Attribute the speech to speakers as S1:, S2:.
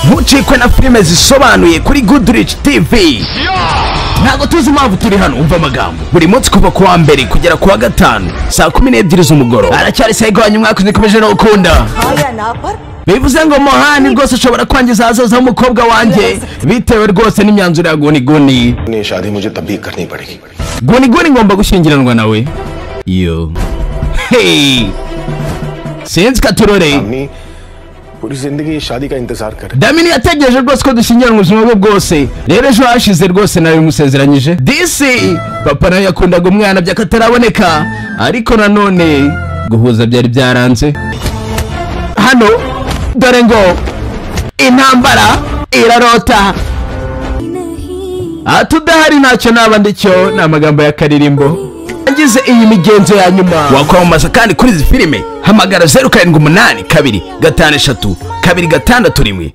S1: ntucikwe na filime zisobanuye kuri goodrich tv ntabwo tuzi impamvu turi hano umva amagambo buri munsi kuva ku wa mbere kugera ku wa gatanu saa kumi n'ebyiri z'umugoroba aracyari sayigo wanyu mwakoze ikomeje no gukunda bivuze ngo mohani rwose ushobora kwangiza ahazaza h'umukobwa wanjye bitewe rwose n'imyanzuro ya guniguni
S2: अपनी शादी मुझे तभी करनी पड़ेगी
S1: guniguni ngomba gushyingiranwa nawe yo hey sinzi katurore
S2: अपनी पूरी जिंदगी शादी का इंतजार कर
S1: damini yategereje rwose ko dushyingiranwa ubuzima bwe bwose rero ejo hashize rwose nawe musezeranyije disi papa nawe yakundaga umwana byakataraboneka ariko nanone guhuza byari byaranze hano dore ngo intambara irarota aha tudahari ntacyo naba ndicyo ni amagambo y'akaririmbo ngize iyi migenzo ya nyuma wakwamamaza kandi kuri izi filime hamagara zeru karindwi umunani kabiri gatanu eshatu kabiri gatandatu rimwe